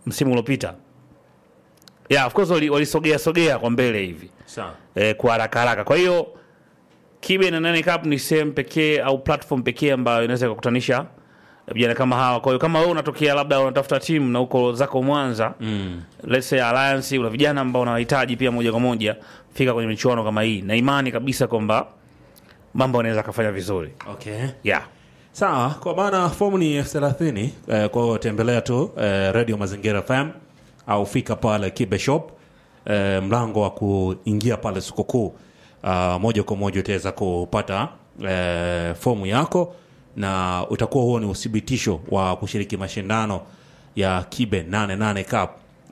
msimu uliopita yeah, of course wali- walisogea sogea kwa mbele hivi Sawa. eh, kwa haraka haraka. Kwa hiyo Kibe na Nane Cup ni sehemu pekee au platform pekee ambayo inaweza kukutanisha vijana kama hawa. Kwa hiyo kama wewe unatokea labda unatafuta timu na uko zako Mwanza mm. let's say Alliance, una vijana ambao unawahitaji pia moja kwa moja, fika kwenye michuano kama hii, na imani kabisa kwamba mambo yanaweza kafanya vizuri Okay. yeah. Sawa, kwa maana fomu ni elfu thelathini. Eh, kwa hiyo tembelea tu eh, Radio Mazingira FM au fika pale Kibe Shop eh, mlango wa kuingia pale soko kuu. Ah, moja kwa moja utaweza kupata eh, fomu yako na utakuwa huo ni uthibitisho wa kushiriki mashindano ya Kibe 88 Cup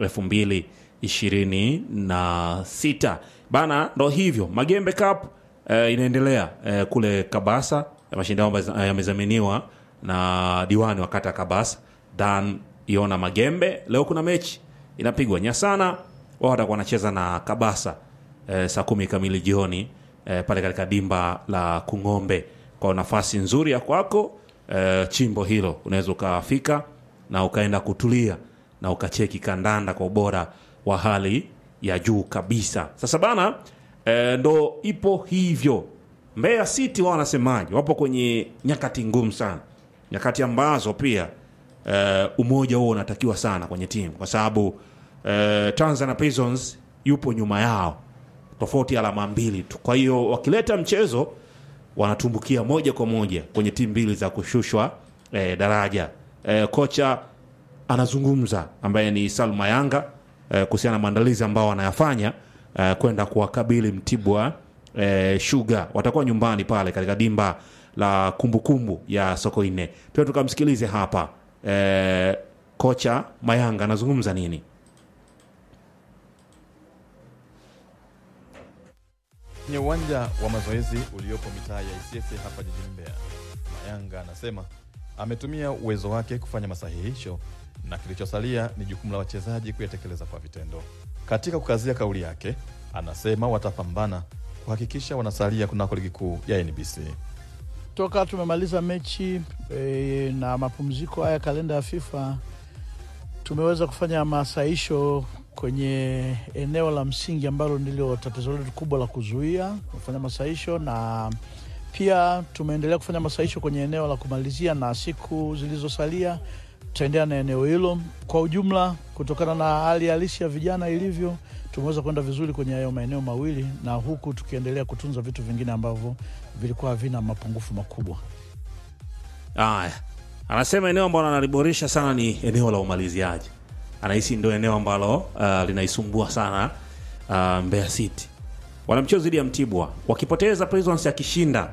2026 bana. Ndo hivyo Magembe Cup eh, inaendelea eh, kule Kabasa. Mashindano ambayo yamezaminiwa na diwani wa kata ya Kabasa Dan Iona Magembe. Leo kuna mechi inapigwa Nyasana, wao watakuwa wanacheza na Kabasa eh, saa kumi kamili jioni eh, pale katika dimba la Kung'ombe. Kwa nafasi nzuri ya kwako eh, chimbo hilo unaweza ukafika na ukaenda kutulia na ukacheki kandanda kwa ubora wa hali ya juu kabisa. Sasa bana eh, ndo ipo hivyo. Mbeya City wao wanasemaje? Wapo kwenye nyakati ngumu sana, nyakati ambazo pia eh, umoja huo unatakiwa sana kwenye timu kwa sababu eh, Tanzania Prisons yupo nyuma yao tofauti alama mbili tu. Kwa hiyo wakileta mchezo wanatumbukia moja kwa moja kwenye timu mbili za kushushwa eh, daraja. Eh, kocha anazungumza ambaye ni Salma Yanga eh, kuhusiana na maandalizi ambao wanayafanya eh, kwenda kuwakabili Mtibwa eh, Sugar. Watakuwa nyumbani pale katika dimba la kumbukumbu kumbu ya Sokoine. Tuwe tukamsikilize hapa eh, kocha Mayanga anazungumza nini. Kwenye uwanja wa mazoezi uliopo mitaa ya Isyesye hapa jijini Mbeya, Mayanga anasema ametumia uwezo wake kufanya masahihisho na kilichosalia ni jukumu la wachezaji kuyatekeleza kwa vitendo. Katika kukazia kauli yake, anasema watapambana kuhakikisha wanasalia kunako ligi kuu ya NBC. toka tumemaliza mechi e, na mapumziko haya kalenda ya FIFA tumeweza kufanya masaisho kwenye eneo la msingi ambalo ndilo tatizo letu kubwa la kuzuia kufanya masaisho, na pia tumeendelea kufanya masaisho kwenye eneo la kumalizia, na siku zilizosalia tutaendelea na eneo hilo. Kwa ujumla, kutokana na hali halisi ya vijana ilivyo, tumeweza kwenda vizuri kwenye hayo maeneo mawili, na huku tukiendelea kutunza vitu vingine ambavyo vilikuwa havina mapungufu makubwa. Aya, anasema eneo ambalo analiboresha sana ni eneo la umaliziaji. Anahisi ndio eneo ambalo uh, linaisumbua sana uh, Mbeya City. Wana mchezo dhidi ya Mtibwa, wakipoteza Prisons akishinda,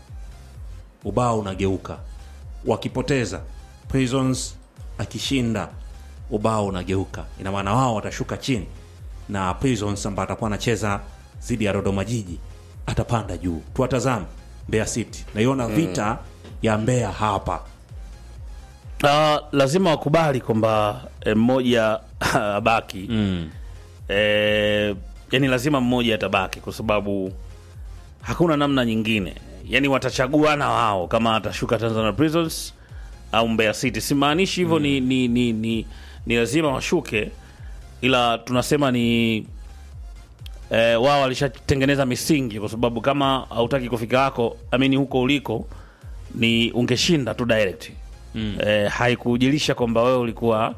ubao unageuka. Wakipoteza Prisons akishinda, ubao unageuka. Ina maana wao watashuka chini na Prisons ambaye atakuwa anacheza dhidi ya Dodoma Jiji atapanda juu. Tuwatazame Mbeya City, naiona vita ya Mbeya hapa. Uh, lazima wakubali kwamba eh, mmoja abaki Mm. eh, yani lazima mmoja atabaki kwa sababu hakuna namna nyingine, yani watachaguana wao kama atashuka Tanzania Prisons au Mbeya City. Simaanishi hivyo ni, ni, ni, ni, ni lazima washuke, ila tunasema ni eh, wao walishatengeneza misingi, kwa sababu kama hautaki kufika hako amini huko uliko ni ungeshinda tu direct mm. eh, haikujilisha kwamba wewe ulikuwa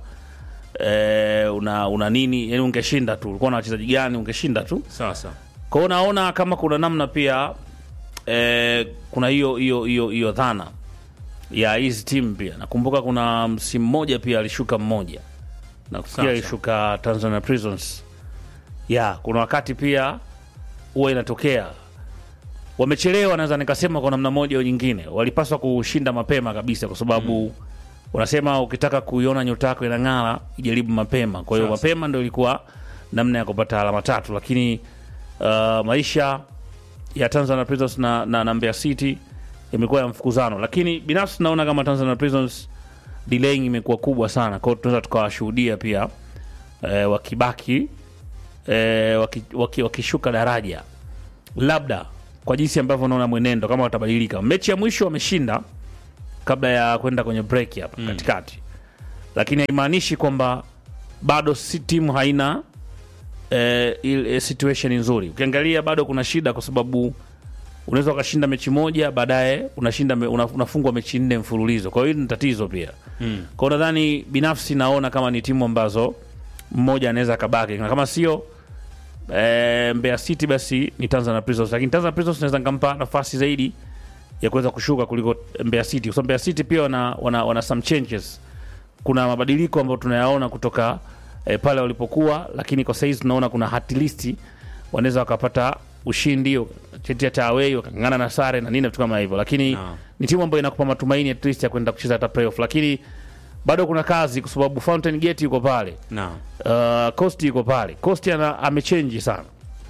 eh, una, una nini yani ungeshinda tu ulikuwa na wachezaji gani ungeshinda tu Sasa kwa hiyo naona kama kuna namna pia eh, kuna hiyo hiyo hiyo hiyo dhana ya hizi timu pia nakumbuka kuna msimu mmoja pia alishuka mmoja na kufikia Sawa, alishuka Tanzania Prisons ya kuna wakati pia huwa inatokea wamechelewa naweza nikasema kwa namna moja au nyingine walipaswa kushinda mapema kabisa kwa sababu unasema ukitaka kuiona nyota yako inang'ara ijaribu mapema kwa hiyo Sasa. mapema ndo ilikuwa namna ya kupata alama tatu lakini uh, maisha ya Tanzania Prisons na, na, na Mbeya City imekuwa ya mfukuzano lakini binafsi naona kama Tanzania Prisons delaying imekuwa kubwa sana kwa hiyo tunaweza tukawashuhudia pia eh, wakibaki eh, wakishuka waki, wakishuka daraja labda kwa jinsi ambavyo naona mwenendo kama watabadilika. Mechi ya mwisho wameshinda kabla ya kwenda kwenye break hapa katikati, lakini haimaanishi kwamba bado si timu haina eh, ile situation nzuri. Ukiangalia bado kuna shida, kwa sababu unaweza ukashinda mechi moja baadaye unashinda me, una, unafungwa mechi nne mfululizo. Kwa hiyo hili ni tatizo pia mm. Kwa hiyo nadhani binafsi naona kama ni timu ambazo mmoja anaweza akabaki, na kama sio eh, Mbeya City basi ni Tanzania Prisons, lakini Tanzania Prisons naweza nikampa nafasi zaidi ya kuweza kushuka kuliko Mbeya City, kwa sababu Mbeya City pia wana, wana, wana some changes. Kuna mabadiliko ambayo tunayaona kutoka eh, pale walipokuwa, lakini kwa saizi tunaona kuna at least wanaweza wakapata ushindi cheti hata away wakang'ang'ana na sare na nini vitu kama hivyo, lakini Naam. ni timu ambayo inakupa matumaini at least ya kwenda kucheza hata playoff, lakini bado kuna kazi kwa sababu Fountain Gate yuko pale Naam. uh, Costi yuko pale. Costi ana amechange sana.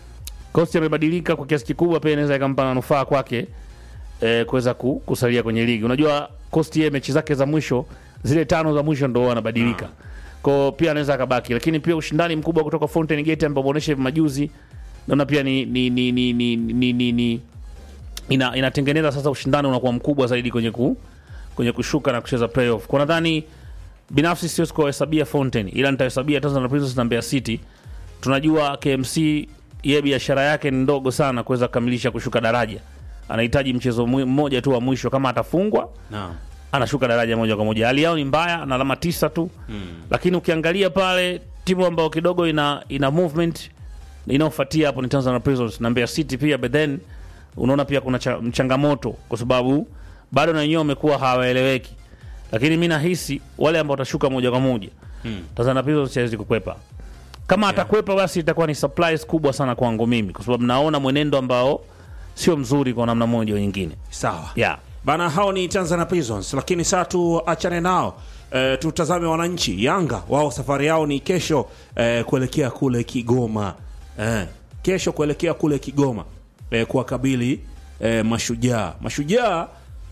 Costi amebadilika kwa kiasi kikubwa, pia inaweza ikampa manufaa kwake eh, kuweza ku, kusalia kwenye ligi. Unajua Costi yeye mechi zake za mwisho zile tano za mwisho ndo anabadilika. Kwa pia anaweza akabaki, lakini pia ushindani mkubwa kutoka Fountain Gate ambao umeonyesha hivi majuzi naona pia ni ni ni ni, ni, ni, ni, ni ina, inatengeneza sasa ushindani unakuwa mkubwa zaidi kwenye ku, kwenye kushuka na kucheza playoff. Kwa nadhani binafsi siwezi kuwahesabia Fountain, ila nitahesabia Tanzania Prisons na Mbeya City. Tunajua KMC yeye biashara yake ni ndogo sana kuweza kukamilisha kushuka daraja. Anahitaji mchezo mwi- mmoja tu wa mwisho, kama atafungwa Naam. anashuka daraja moja kwa moja. Hali yao ni mbaya, ana alama tisa tu mm. Lakini ukiangalia pale timu ambayo kidogo ina ina movement inayofuatia hapo ni Tanzania Prisons na Mbeya City pia, but then unaona pia kuna cha, changamoto kwa sababu bado na wenyewe wamekuwa hawaeleweki, lakini mi nahisi wale ambao watashuka moja kwa moja Mm. Tanzania Prisons hawezi kukwepa. Kama atakwepa basi itakuwa ni surprise kubwa sana kwangu mimi, kwa sababu naona mwenendo ambao sio mzuri kwa namna moja au nyingine. Sawa. Yeah. Bana, hao ni Tanzania Prisons, lakini sasa tuachane nao. E, tutazame wananchi Yanga. Wao safari yao ni kesho e, kuelekea kule Kigoma e, kesho kuelekea kule Kigoma e, kuwakabili e, Mashujaa. Mashujaa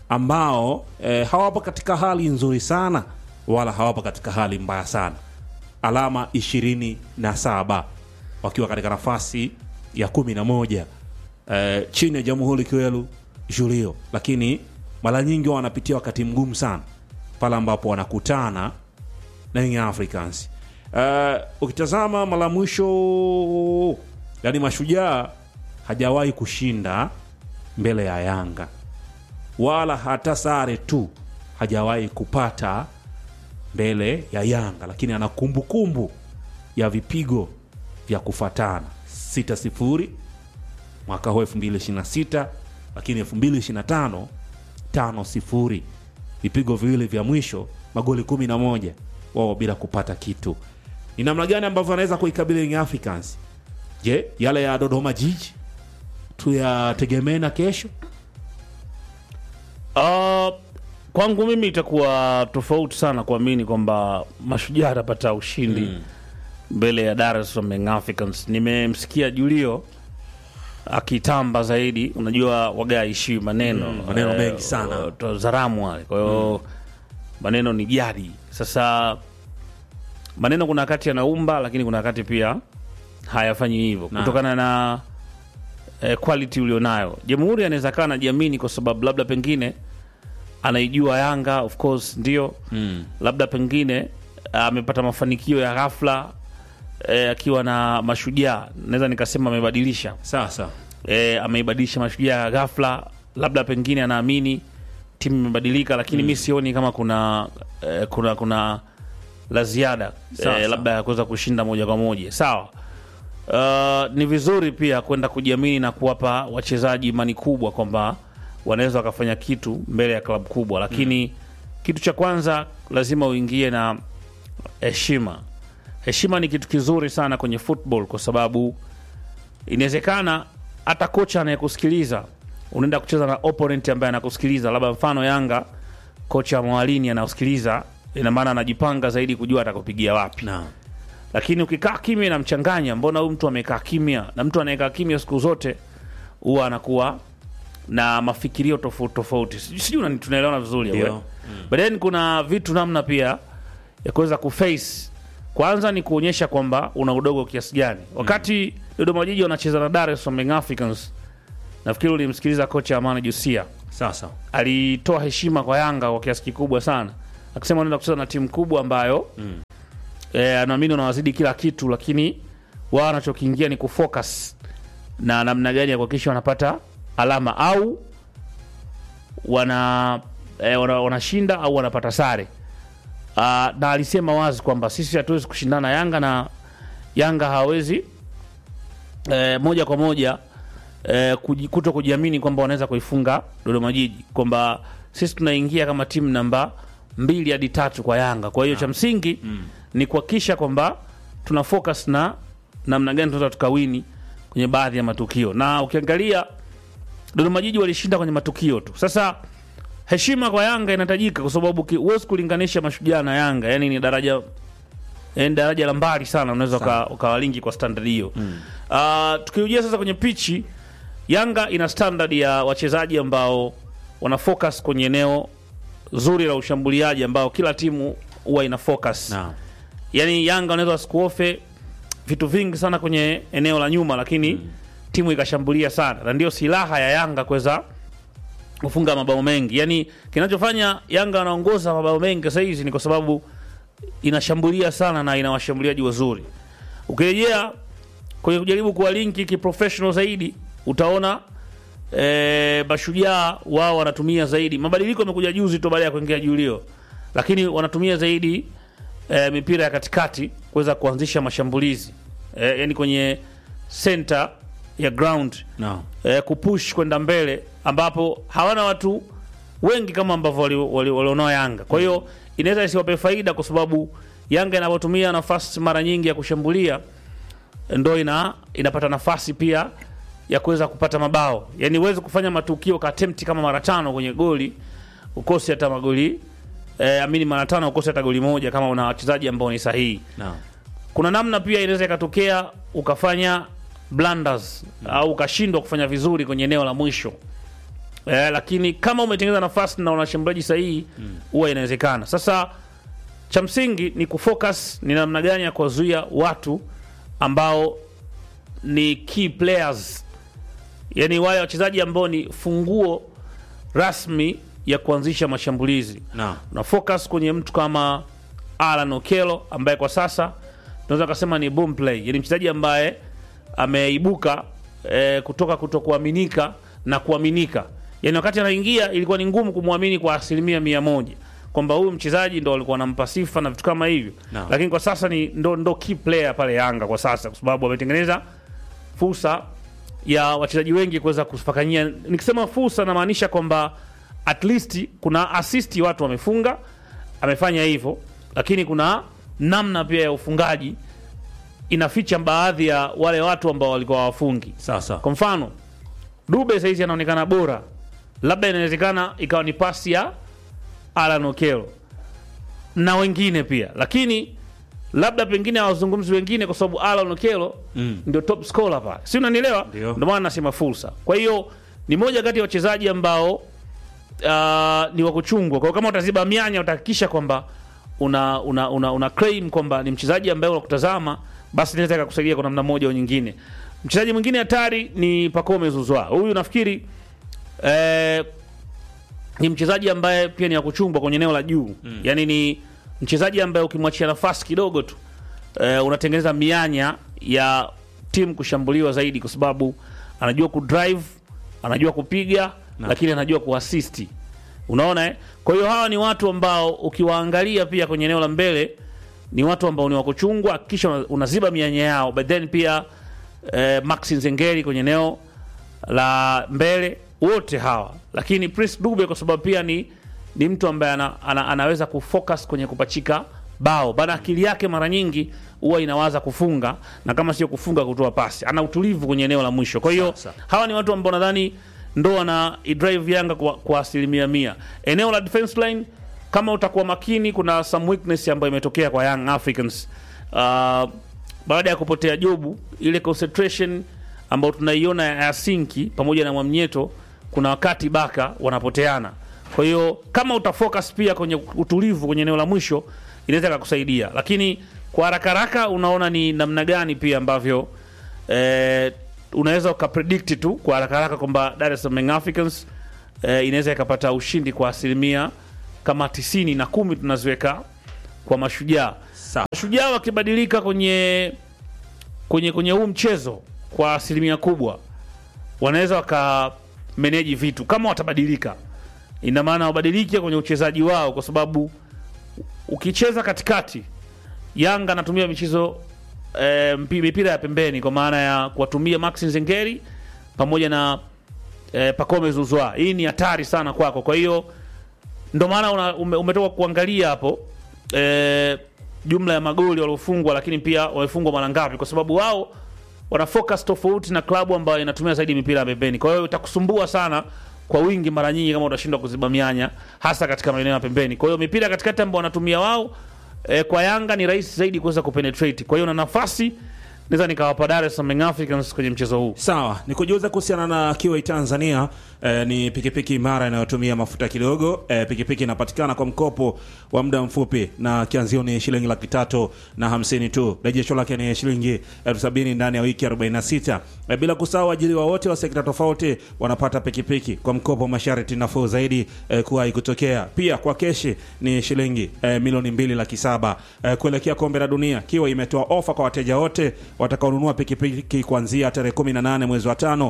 ambao e, hawapo katika hali nzuri sana wala hawapo katika hali mbaya sana, alama ishirini na saba wakiwa katika nafasi ya kumi na moja eh, chini ya Jamhuri Kiwelu Julio, lakini mara nyingi wao wanapitia wakati mgumu sana pale ambapo wanakutana na Young Africans. Eh, ukitazama mara mwisho, yani Mashujaa hajawahi kushinda mbele ya Yanga wala hata sare tu hajawahi kupata mbele ya Yanga, lakini ana kumbukumbu ya vipigo vya kufatana 6 sifuri mwaka huu 2026 lakini 2025 tano sifuri vipigo viwili vya mwisho magoli 11 wao bila kupata kitu ni namna gani ambavyo anaweza kuikabili Young Africans je yale ya Dodoma Jiji tuyategemee na kesho Uh, kwangu mimi itakuwa tofauti sana kuamini kwamba Mashujaa atapata ushindi mbele ya Dar es Salaam Young Africans. Nimemsikia Julio akitamba zaidi, unajua waga aishi maneno maneno Eh, mengi sana. uh, Tazaramu wale, kwa hiyo maneno ni jadi. Sasa maneno kuna wakati yanaumba, lakini kuna wakati pia hayafanyi hivyo Na. kutokana na eh, quality ulionayo. Jamhuri anaweza kaa anajiamini kwa sababu labda pengine anaijua Yanga of course ndio mm. labda pengine amepata mafanikio ya ghafla eh, akiwa na Mashujaa, naweza nikasema amebadilisha sasa eh, ameibadilisha Mashujaa ya ghafla, labda pengine anaamini timu imebadilika, lakini mi sioni kama kuna eh, kuna kuna la ziada Sawa, eh, labda ya kuweza kushinda moja kwa moja. Sawa. Uh, ni vizuri pia kwenda kujiamini na kuwapa wachezaji imani kubwa kwamba wanaweza wakafanya kitu mbele ya klabu kubwa, lakini kitu cha kwanza lazima uingie na heshima. Heshima ni kitu kizuri sana kwenye football kwa sababu inawezekana hata kocha anayekusikiliza unaenda kucheza na opponent ambaye anakusikiliza, labda mfano Yanga, kocha Mwalini anakusikiliza, ina maana anajipanga zaidi kujua atakupigia wapi na lakini ukikaa kimya inamchanganya. Mbona huyu mtu amekaa kimya? Na mtu anayekaa kimya siku zote huwa anakuwa na mafikirio tofauti tofauti. Sijui sijui unani- tunaelewana vizuri Ndio. au? But then kuna vitu namna pia ya kuweza kuface. Kwanza ni kuonyesha kwamba una udogo kiasi gani. Wakati Dodoma Jiji wanacheza na Dar es Salaam Young Africans, nafikiri ulimsikiliza kocha Amani Jusia sasa alitoa heshima kwa Yanga kwa kiasi kikubwa sana, akisema wanaenda kucheza na timu kubwa ambayo eh, naamini wanawazidi kila kitu, lakini wao wanachokiingia ni kufocus na namna gani ya kuhakikisha wanapata alama au wana eh, wana- wanashinda au wanapata sare. Uh, na alisema wazi kwamba sisi hatuwezi kushindana na Yanga na Yanga hawawezi eh, moja kwa moja eh, kuji- kuto kujiamini kwamba wanaweza kuifunga Dodoma Jiji, kwamba sisi tunaingia kama timu namba mbili hadi tatu kwa Yanga. Kwa hiyo cha msingi ni kuhakikisha kwamba tuna focus na namna gani tunaweza tukawini kwenye baadhi ya matukio, na ukiangalia Dodoma Jiji walishinda kwenye matukio tu. Sasa heshima kwa Yanga inahitajika kwa sababu ki- huwezi kulinganisha Mashujaa na Yanga, yani ni daraja yani daraja la mbali sana, unaweza uka- ukawalingi kwa standard hiyo mm. Uh, tukiujia sasa kwenye pichi, Yanga ina standard ya wachezaji ambao wana focus kwenye eneo zuri la ushambuliaji ambao kila timu huwa ina focus Naam. yani Yanga wanaweza wasikuofe vitu vingi sana kwenye eneo la nyuma, lakini timu ikashambulia sana, na ndio silaha ya Yanga kuweza kufunga mabao mengi. Yani kinachofanya Yanga wanaongoza mabao mengi sasa hizi ni kwa sababu inashambulia sana na ina washambuliaji wazuri. Ukirejea kwenye kujaribu kuwalinki kiprofessional zaidi, utaona e, Mashujaa wao wanatumia zaidi. Mabadiliko yamekuja juzi tu baada ya kuingia Julio, lakini wanatumia zaidi e, mipira ya katikati kuweza kuanzisha mashambulizi e, yani kwenye center ya ground Naam. eh, kupush kwenda mbele ambapo hawana watu wengi kama ambavyo walionao wali, walionao Yanga. Kwa hiyo inaweza isiwape faida kwa sababu Yanga inapotumia nafasi mara nyingi ya kushambulia ndo ina, inapata nafasi pia ya kuweza kupata mabao. Yaani uweze kufanya matukio ka attempt kama mara tano kwenye goli ukose hata magoli eh, amini mara tano ukose hata goli moja kama una wachezaji ambao ni sahihi Naam. kuna namna pia inaweza ikatokea ukafanya blunders au ukashindwa kufanya vizuri kwenye eneo la mwisho eh, lakini kama umetengeneza nafasi na unashambuliaji sahihi huwa inawezekana. Sasa cha msingi ni kufocus ni namna gani ya kuwazuia watu ambao ni key players, yani wale wachezaji ambao ni funguo rasmi ya kuanzisha mashambulizi Naam. na focus kwenye mtu kama Alan Okello ambaye kwa sasa tunaweza kusema ni boom play, yani mchezaji ambaye ameibuka eh, kutoka kutokuaminika na kuaminika. Yani wakati anaingia ilikuwa ni ngumu kumwamini kwa asilimia mia moja kwamba huyu mchezaji ndo walikuwa wanampa sifa na vitu kama hivyo Naam. lakini kwa sasa ni ndo, ndo key player pale Yanga kwa sasa, kwa sababu ametengeneza fursa ya wachezaji wengi kuweza kufakanyia. Nikisema fursa, namaanisha kwamba at least kuna assist watu wamefunga, amefanya hivyo, lakini kuna namna pia ya ufungaji inaficha baadhi ya wale watu ambao walikuwa wafungi. Sawa sawa. Kwa mfano Dube saizi anaonekana bora, labda inawezekana ikawa ni pasi ya Alan Okello na wengine pia, lakini labda pengine hawazungumzi wengine kwa sababu Alan Okello Mm. ndio top scorer pale, si unanielewa? Ndio. Ndio maana nasema fursa. Kwa hiyo ni moja kati ya wachezaji ambao uh, ni wa kuchungwa. Kwa hiyo kama utaziba mianya, utahakikisha kwamba una, una, una, una claim kwamba ni mchezaji ambaye unakutazama, basi inaweza ikakusaidia kwa namna moja au nyingine. Mchezaji mwingine hatari ni Pacome Zouzoua. Huyu nafikiri eh, ni mchezaji ambaye pia ni ya kuchungwa kwenye eneo la juu mm. Yaani ni mchezaji ambaye ukimwachia nafasi kidogo tu eh, unatengeneza mianya ya timu kushambuliwa zaidi, kwa sababu anajua kudrive, anajua kupiga Na. lakini anajua kuasisti. Unaona eh? Kwa hiyo hawa ni watu ambao ukiwaangalia pia kwenye eneo la mbele ni watu ambao ni wa kuchungwa, kisha una- unaziba mianya yao, but then pia eh, Max Nzengeri kwenye eneo la mbele, wote hawa, lakini Prince Dube kwa sababu pia ni, ni mtu ambaye ana, ana, anaweza kufocus kwenye kupachika bao bana, akili yake mara nyingi huwa inawaza kufunga na kama sio kufunga, kutoa pasi. Ana utulivu kwenye eneo la mwisho. Kwa hiyo Sawa, hawa ni watu ambao nadhani ndo wana drive Yanga kwa, kwa asilimia mia. Eneo la defense line kama utakuwa makini, kuna some weakness ambayo imetokea kwa Young Africans uh, baada ya kupotea Jobu, ile concentration ambayo tunaiona ya Sinki pamoja na Mwamnyeto, kuna wakati Baka wanapoteana. Kwa hiyo kama utafocus pia kwenye utulivu kwenye eneo la mwisho inaweza ikakusaidia, lakini kwa haraka haraka unaona ni namna gani pia ambavyo eh, unaweza ukapredict tu kwa haraka haraka kwamba Dar es Salaam Young Africans eh, inaweza ikapata ushindi kwa asilimia kama tisini na kumi tunaziweka kwa Mashujaa. Sawa. Shujaa wakibadilika kwenye kwenye kwenye huu mchezo kwa asilimia kubwa, wanaweza wakameneji vitu kama watabadilika. Ina maana wabadilike kwenye uchezaji wao, kwa sababu ukicheza katikati, Yanga anatumia michezo e, mipira ya pembeni, kwa maana ya kuwatumia Max Nzengeri pamoja na e, Pacome Zuzwa. Hii ni hatari sana kwako, kwa hiyo ndo maana una- ume, umetoka kuangalia hapo e, jumla ya magoli waliofungwa, lakini pia wamefungwa mara ngapi, kwa sababu wao wana focus tofauti na klabu ambayo inatumia zaidi mipira ya pembeni. Kwa hiyo itakusumbua sana kwa wingi mara nyingi kama utashindwa kuziba mianya, hasa katika maeneo ya pembeni. Kwa hiyo mipira katikati ambao wanatumia wao e, kwa Yanga ni rahisi zaidi kuweza kupenetrate. Kwa hiyo na nafasi naweza nikawapa Dar es Salaam Young Africans kwenye mchezo huu. Sawa, ni kujuza kuhusiana na Kiwai Tanzania. Eh, ni pikipiki imara inayotumia mafuta kidogo. Eh, pikipiki inapatikana kwa mkopo wa muda mfupi na kianzio ni shilingi laki tatu na hamsini tu. Rejesho lake ni shilingi elfu sabini ndani ya wiki 46. Eh, bila kusahau waajiriwa wote wa sekta tofauti wanapata pikipiki kwa mkopo masharti nafuu zaidi eh, kuwahi kutokea. Pia kwa keshi ni shilingi eh, milioni mbili laki saba. Eh, kuelekea kombe la dunia, Kiwa imetoa ofa kwa wateja wote watakaonunua pikipiki kuanzia tarehe 18 mwezi wa tano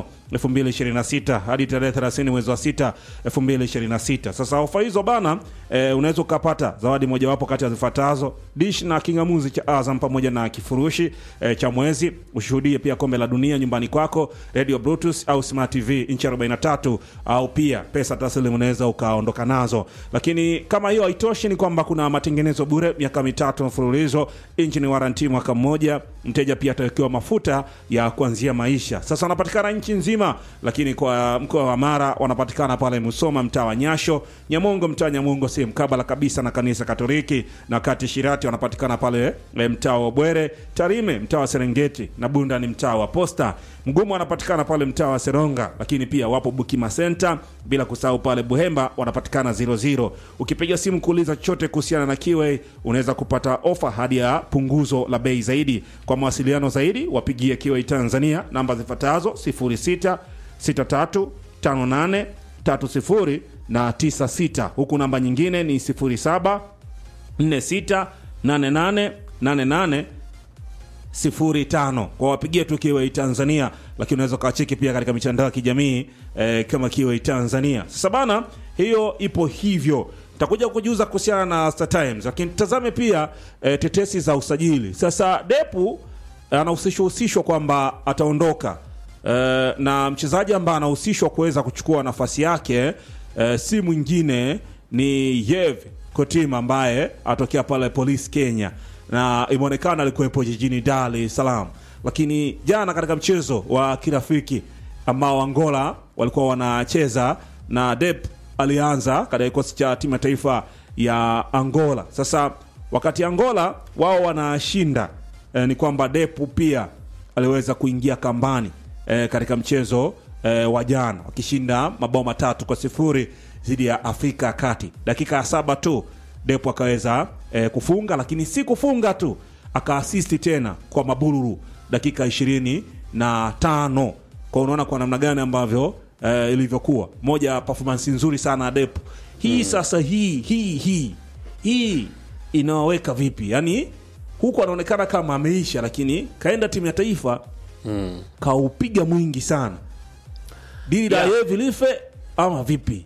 2026 hadi tarehe 30 mwezi wa 6 2026. Sasa ofa hizo bana, e, unaweza ukapata zawadi mojawapo kati ya zifuatazo: dish na kingamuzi cha Azam pamoja na kifurushi e, cha mwezi. Ushuhudie pia kombe la dunia nyumbani kwako, radio bluetooth au smart tv inchi 43, au pia pesa taslimu unaweza ukaondoka nazo. Lakini kama hiyo haitoshi, ni kwamba kuna matengenezo bure miaka mitatu mfululizo, inchi ni waranti mwaka mmoja. Mteja pia atawekewa mafuta ya kuanzia maisha. Sasa wanapatikana nchi nzima, lakini kwa mkoa wa Mara wanapatikana pale Musoma, mtaa wa Nyasho, Nyamongo, mtaa Nyamongo, sehemu mkabala kabisa na kanisa Katoliki, na kati Shirati wanapatikana pale e, mtaa wa Bwere, Tarime mtaa wa Serengeti, na Bunda ni mtaa wa Posta. Mgumu wanapatikana pale mtaa wa Seronga, lakini pia wapo Bukima Center, bila kusahau pale Buhemba wanapatikana 00. Ukipiga simu kuuliza chochote kuhusiana na Kiway unaweza kupata ofa hadi ya punguzo la bei zaidi. Kwa mawasiliano zaidi wapigie Kiway Tanzania namba zifuatazo 06 63 58 30 na 96, huku namba nyingine ni 07 46 88 88 05 kwa wapigie tu Kiway Tanzania, lakini unaweza ukawacheki pia katika mitandao ya kijamii eh, kama Kiway Tanzania. Sasa bana, hiyo ipo hivyo. Takuja kujuza kuhusiana na Star Times, lakini tazame pia eh, tetesi za usajili. Sasa Depu eh, anahusishwa husishwa kwamba ataondoka eh, na mchezaji ambaye anahusishwa kuweza kuchukua nafasi yake eh, si mwingine ni Yev Kotima ambaye atokea pale Police Kenya na imeonekana alikuwepo jijini Dar es Salaam, lakini jana katika mchezo wa kirafiki ambao Angola walikuwa wanacheza na Dep alianza katika kikosi cha timu ya taifa ya Angola. Sasa wakati Angola wao wanashinda eh, ni kwamba Depu pia aliweza kuingia kambani eh, katika mchezo eh, wa jana wakishinda mabao matatu kwa sifuri dhidi ya Afrika ya Kati. Dakika ya saba tu Depo akaweza eh, kufunga, lakini si kufunga tu, akaasisti tena kwa Mabururu dakika ishirini na tano. Kwa unaona kwa namna gani ambavyo eh, ilivyokuwa moja ya performance nzuri sana ya Depo hii. Sasa hii hii hii hii inawaweka vipi? Yani huku anaonekana kama ameisha, lakini kaenda timu ya taifa kaupiga mwingi sana dili la Yeah. yeye vilife ama vipi?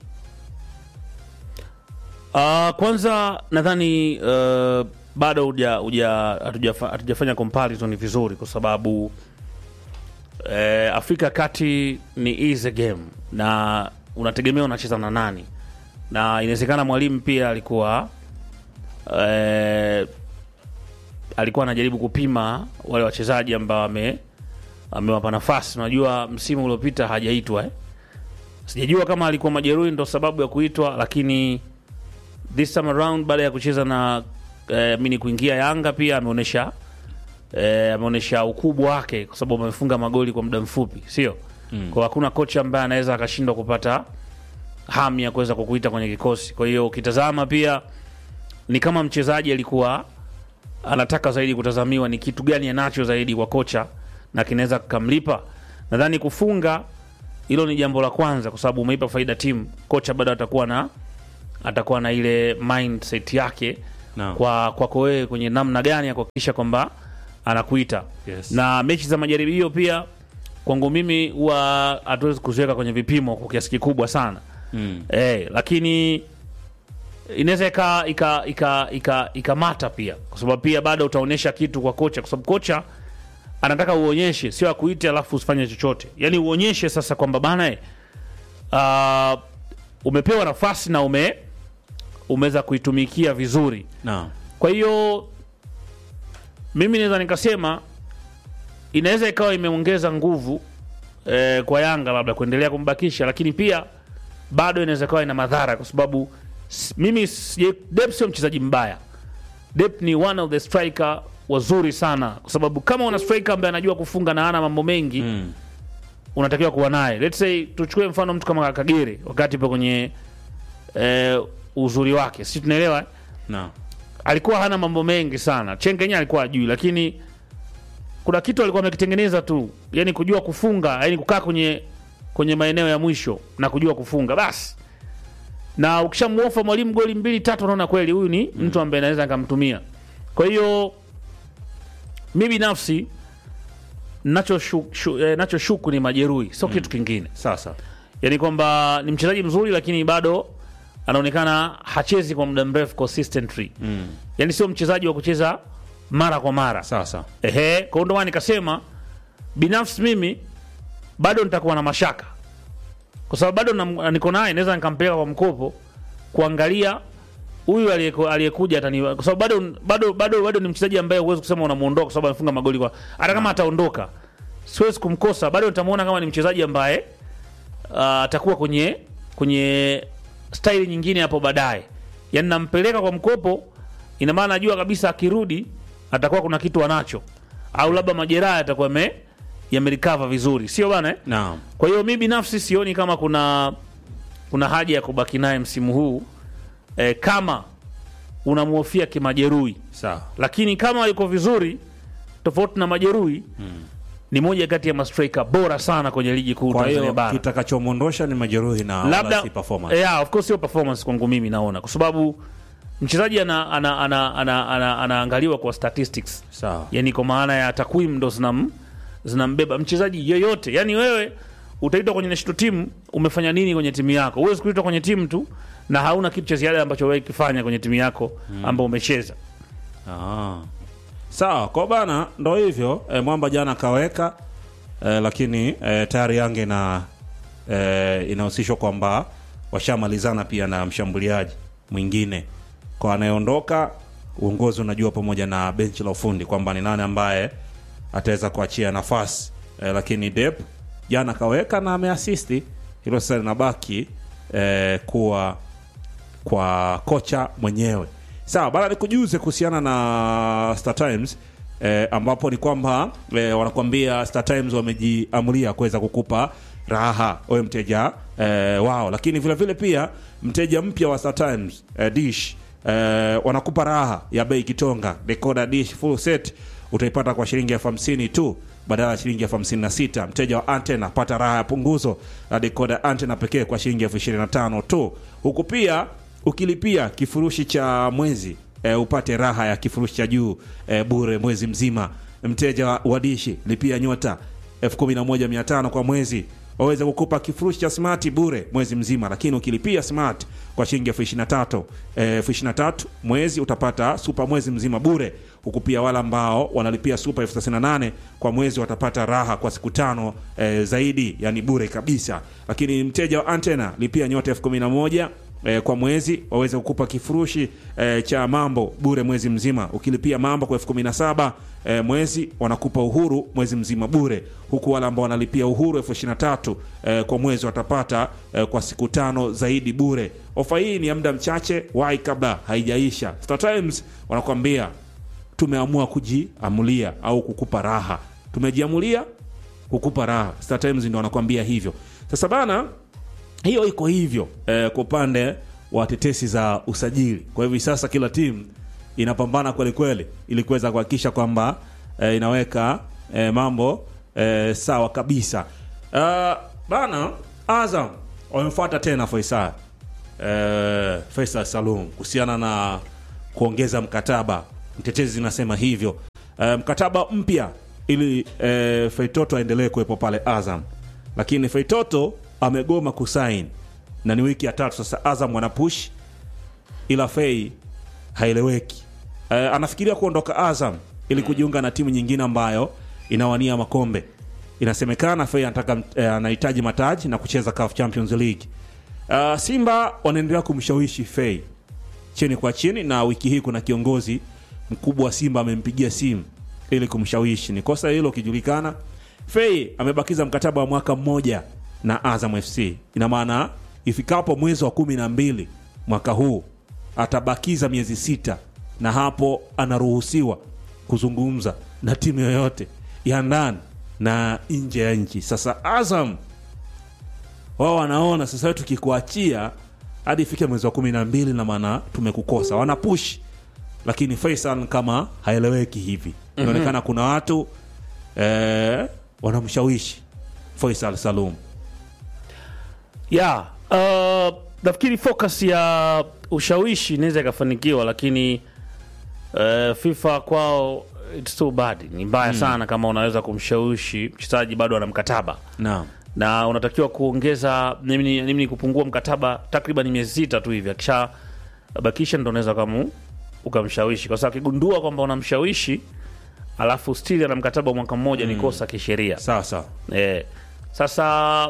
Uh, kwanza nadhani uh, bado huja- huja- hatujafa- hatujafanya comparison vizuri kwa sababu eh, Afrika ya Kati ni easy game na unategemea unacheza na nani, na inawezekana mwalimu pia alikuwa eh, alikuwa anajaribu kupima wale wachezaji ambao ame amewapa nafasi. Unajua msimu uliopita hajaitwa eh? Sijajua kama alikuwa majeruhi ndo sababu ya kuitwa, lakini this time around baada ya kucheza na eh, mini kuingia Yanga pia ameonyesha eh, ameonyesha ukubwa wake kwa sababu amefunga magoli kwa muda mfupi, sio mm. Kwa hakuna kocha ambaye anaweza akashindwa kupata hamu ya kuweza kukuita kwenye kikosi. Kwa hiyo ukitazama pia ni kama mchezaji alikuwa anataka zaidi kutazamiwa ni kitu gani anacho zaidi kwa kocha na kinaweza kikamlipa. Nadhani kufunga hilo ni jambo la kwanza, kwa sababu umeipa faida timu. Kocha bado atakuwa na atakuwa na ile mindset yake Naam. kwa kwako wewe kwenye namna gani ya kuhakikisha kwamba anakuita Yes. na mechi za majaribio pia kwangu mimi huwa hatuwezi kuziweka kwenye vipimo kwa kiasi kikubwa sana Mm. eh, lakini inaweza ika ika ika ika ikamata pia kwa sababu pia bado utaonyesha kitu kwa kocha kwa sababu kocha anataka uonyeshe sio akuite alafu usifanye chochote yaani uonyeshe sasa kwamba bana eh, uh, umepewa nafasi na ume umeweza kuitumikia vizuri Naam. kwa hiyo mimi naweza nikasema inaweza ikawa imeongeza nguvu eh, kwa Yanga labda kuendelea kumbakisha, lakini pia bado inaweza ikawa ina madhara kwa sababu s- mimi sije- Dep sio mchezaji mbaya. Dep ni one of the striker wazuri sana, kwa sababu kama una striker ambaye anajua kufunga na ana mambo mengi Mm. unatakiwa kuwa naye. Let's say tuchukue mfano mtu kama Kagere wakati ipo kwenye eh, uzuri wake, si tunaelewa eh? Naam. alikuwa hana mambo mengi sana. Chengenya alikuwa ajui, lakini kuna kitu alikuwa amekitengeneza tu, yani kujua kufunga, yani kukaa kwenye kwenye maeneo ya mwisho na kujua kufunga basi. Na ukishamuofa mwalimu goli mbili tatu, unaona kweli huyu ni mtu ambaye naweza nikamtumia. Kwa hiyo mi binafsi nacho shu, shu, eh, nacho shuku ni majeruhi, sio kitu kingine Sasa. yani kwamba ni mchezaji mzuri lakini bado anaonekana hachezi kwa muda mrefu consistently Mm. yani sio mchezaji wa kucheza mara kwa mara Sasa. ehe kwa hiyo ndio maana nikasema binafsi mimi bado nitakuwa na mashaka kwa sababu bado na- niko naye naweza nikampeleka kwa mkopo kuangalia huyu aliyeko- aliyekuja atani kwa sababu bado bado bado bado ni mchezaji ambaye huwezi kusema unamuondoa kwa sababu amefunga magoli kwa hata kama ataondoka siwezi kumkosa bado nitamuona kama ni mchezaji ambaye ah, atakuwa kwenye kwenye staili nyingine hapo baadaye yani nampeleka kwa mkopo ina maana najua kabisa akirudi atakuwa kuna kitu anacho au labda majeraha yatakuwa yame yamerecover vizuri sio bana eh? Naam. Kwa hiyo mi binafsi sioni kama kuna kuna haja ya kubaki naye msimu huu e, kama unamhofia kimajeruhi, Sawa. lakini kama yuko vizuri tofauti na majeruhi ni moja kati ya mastrika bora sana kwenye ligi kuu Kwa Tanzania hiyo bara. kitakachomwondosha ni majeruhi na wala Labda si performance. yeah, of course sio performance kwangu mimi naona, kwa sababu mchezaji ana, ana, ana, ana, ana, anaangaliwa kwa statistics Sawa. yani kwa maana ya takwimu ndo zinam, zinambeba mchezaji yoyote. Yani wewe utaitwa kwenye national team, umefanya nini kwenye timu yako? Huwezi kuitwa kwenye timu tu na hauna kitu cha ziada ambacho wewe kifanya kwenye timu yako ambao umecheza. Ah. Sawa, kwa bana ndo hivyo e, Mwamba jana kaweka e, lakini e, tayari Yanga ina e, inahusishwa kwamba washamalizana pia na mshambuliaji mwingine kwa anayeondoka. Uongozi unajua pamoja na benchi la ufundi kwamba ni nani ambaye ataweza kuachia nafasi e, lakini Dep jana kaweka na ameasisti, hilo sasa linabaki e, kuwa kwa kocha mwenyewe. Sawa bana, nikujuze kuhusiana na Star Times eh, ambapo ni kwamba eh, wanakuambia Star Times wamejiamulia kuweza kukupa raha wewe mteja eh, wao, lakini vile vile pia mteja mpya wa Star Times eh, dish eh, wanakupa raha ya bei kitonga. Decoder dish full set utaipata kwa shilingi elfu hamsini tu badala ya shilingi elfu hamsini na sita. Mteja wa antena pata raha ya punguzo la decoder antena pekee kwa shilingi elfu ishirini na tano tu, huku pia ukilipia kifurushi cha mwezi e, upate raha ya kifurushi cha juu e, bure mwezi mzima. Mteja wa- wa dishi lipia nyota elfu kumi na moja mia tano kwa mwezi waweza kukupa kifurushi cha smart bure mwezi mzima, lakini ukilipia smart kwa shilingi elfu ishirini na tatu eh, elfu ishirini na tatu mwezi utapata super mwezi mzima bure, huku pia wale ambao wanalipia super elfu thelathini na nane kwa mwezi watapata raha kwa siku tano eh, zaidi, yani bure kabisa. Lakini mteja wa antena lipia nyota elfu kumi na moja eh, kwa mwezi waweze kukupa kifurushi eh, cha mambo bure mwezi mzima. Ukilipia mambo kwa elfu kumi na saba eh, mwezi wanakupa uhuru mwezi mzima bure, huku wale ambao wanalipia uhuru elfu ishirini na tatu eh, kwa mwezi watapata eh, kwa siku tano zaidi bure. Ofa hii ni ya muda mchache, wahi kabla haijaisha. Star Times wanakuambia tumeamua kujiamulia au kukupa raha, tumejiamulia kukupa raha. Star Times ndio wanakuambia hivyo. Sasa bana, hiyo iko hivyo eh, kwa upande wa tetesi za usajili. Kwa hivi sasa kila timu inapambana kweli kweli ili kuweza kuhakikisha kwamba eh, inaweka eh, mambo eh, sawa kabisa. Uh, bana Azam wamemfuata tena Faisal eh, Faisal Salum kuhusiana na kuongeza mkataba mtetezi zinasema hivyo e, mkataba mpya ili e, feitoto aendelee kuwepo pale azam lakini feitoto amegoma kusain na ni wiki ya tatu sasa azam wanapush ila fei haeleweki e, anafikiria kuondoka azam ili kujiunga na timu nyingine ambayo inawania makombe inasemekana fei anataka e, anahitaji mataji na kucheza CAF champions league uh, simba wanaendelea kumshawishi fei chini kwa chini na wiki hii kuna kiongozi mkubwa wa simba amempigia simu ili kumshawishi ni kosa hilo ukijulikana fei amebakiza mkataba wa mwaka mmoja na azam fc ina maana ifikapo mwezi wa kumi na mbili mwaka huu atabakiza miezi sita na hapo anaruhusiwa kuzungumza na timu yoyote ya ndani na nje ya nchi sasa azam wao wanaona sasa wewe tukikuachia hadi ifike mwezi wa kumi na mbili na maana tumekukosa wanapush lakini faisal kama haeleweki hivi inaonekana kuna watu eh, wanamshawishi faisal salum ya uh, nafikiri focus ya ushawishi inaweza ikafanikiwa lakini uh, fifa kwao it's too bad ni mbaya sana kama unaweza kumshawishi mchezaji bado ana mkataba naam na unatakiwa kuongeza nini nini kupungua mkataba takriban miezi sita tu hivi akisha bakisha ndo unaweza kamu ukamshawishi kwa sababu akigundua kwamba unamshawishi alafu still ana mkataba wa mwaka mmoja ni kosa kisheria sawa sawa Eh, sasa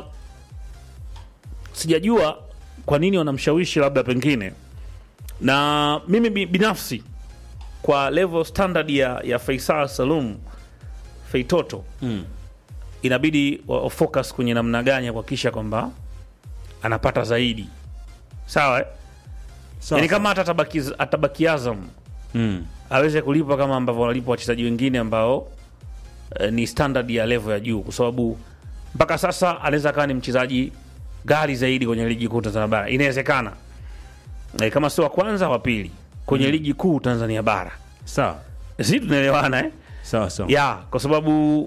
sijajua kwa nini wanamshawishi labda pengine, na mimi bi- binafsi kwa level standard ya, ya Faisal Salum Feitoto mm. inabidi wa wa focus kwenye namna gani ya kuhakikisha kwamba anapata zaidi, sawa eh? sawa Yani kama hata atabaki, atabaki Azam mm. aweze kulipwa kama ambavyo wanalipwa wachezaji wengine ambao eh, ni standard ya level ya juu, kwa sababu mpaka sasa anaweza akawa ni mchezaji ghali zaidi kwenye ligi kuu Tanzania bara. Inawezekana eh, kama sio wa kwanza, wa pili kwenye ligi kuu Tanzania bara. sawa Si tunaelewana eh? sawa sawa ya kwa sababu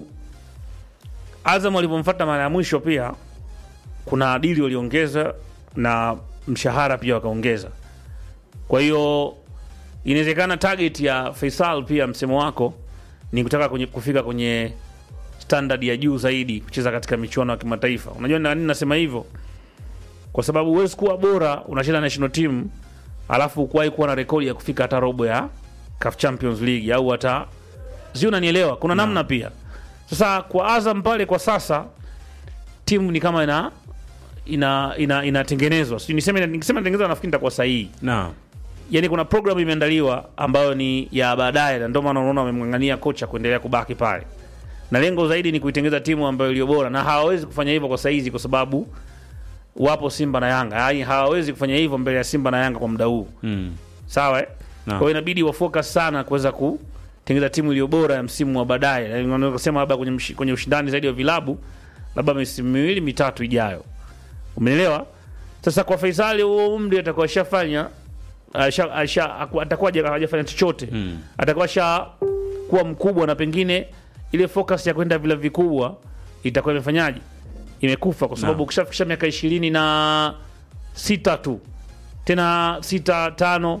Azam walivyomfuata mara ya mwisho pia kuna dili waliongeza na mshahara pia wakaongeza. Kwa hiyo inawezekana target ya Faisal pia msemo wako ni kutaka kwenye, kufika kwenye standard ya juu zaidi kucheza katika michuano ya kimataifa. Unajua na nini nasema hivyo? Kwa sababu huwezi kuwa bora unacheza national team alafu ukuwahi kuwa na rekodi ya kufika hata robo ya CAF Champions League au hata sijui unanielewa kuna namna pia sasa kwa azam pale kwa sasa timu ni kama ina ina ina inatengenezwa sijui niseme nikisema inatengenezwa nafikiri nitakuwa sahihi naam yani kuna program imeandaliwa ambayo ni ya baadaye na ndio maana unaona wamemng'ang'ania kocha kuendelea kubaki pale na lengo zaidi ni kuitengeneza timu ambayo iliyo bora na hawawezi kufanya hivyo kwa saizi kwa sababu wapo simba na yanga yani hawawezi kufanya hivyo mbele ya simba na yanga kwa muda huu mm. sawa eh? Naam. kwa hiyo inabidi wafocus sana kuweza kutengeneza timu iliyo bora ya msimu wa baadaye Na unaweza kusema labda kwenye, mshi- kwenye ushindani zaidi wa vilabu labda misimu miwili mitatu ijayo umeelewa sasa kwa faisali huo umri atakuwa ashafanya asha- asha- aku- atakuwa haja- hajafanya chochote Mm. atakuwa asha kuwa mkubwa na pengine ile focus ya kwenda vilabu vikubwa itakuwa imefanyaje imekufa kwa sababu Naam. ukishafikisha miaka ishirini na sita tu tena sita tano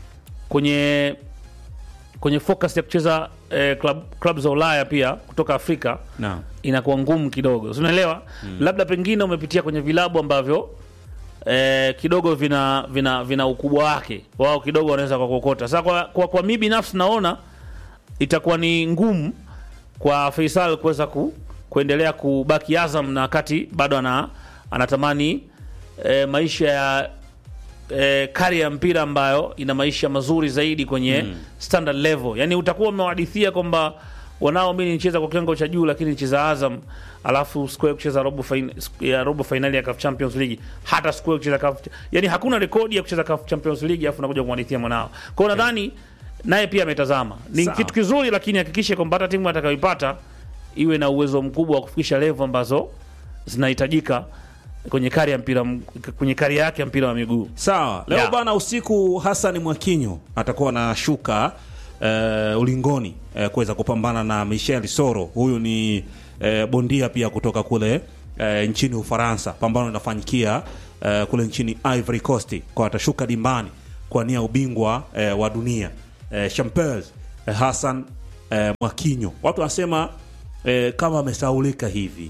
kwenye kwenye focus ya kucheza eh, club, club za Ulaya pia kutoka Afrika naam inakuwa ngumu kidogo, si unaelewa? Labda pengine umepitia kwenye vilabu ambavyo eh, kidogo vina vina vina ukubwa wake, wao kidogo wanaweza kuokota. Sasa kwa, kwa, kwa mimi binafsi naona itakuwa ni ngumu kwa Faisal kuweza ku, kuendelea kubaki Azam na wakati bado ana, anatamani eh, maisha ya eh, kari ya mpira ambayo ina maisha mazuri zaidi kwenye standard level. Yani utakuwa umewahadithia kwamba wanao mimi nicheza kwa kiwango cha juu, lakini nicheza Azam alafu sikuwahi kucheza robo fin ya robo finali ya CAF Champions League, hata sikuwahi kucheza CAF, yani hakuna rekodi ya kucheza CAF Champions League, alafu nakuja kumhadithia mwanao. Kwa hiyo nadhani naye pia ametazama, ni Sawa. kitu kizuri, lakini hakikishe kwamba hata timu atakayoipata iwe na uwezo mkubwa wa kufikisha level ambazo zinahitajika kwenye kari ya mpira m- kwenye kari yake ya mpira wa miguu. sawa leo Yeah. bana usiku hasani mwakinyo atakuwa na shuka uh, ulingoni uh, kuweza kupambana na michel soro huyu ni uh, bondia pia kutoka kule uh, nchini ufaransa pambano linafanyikia uh, kule nchini ivory coast kwa atashuka dimbani kuania ubingwa eh, wa dunia eh, Champers eh, Hassan eh, Mwakinyo. Watu wanasema eh, kama amesaulika hivi,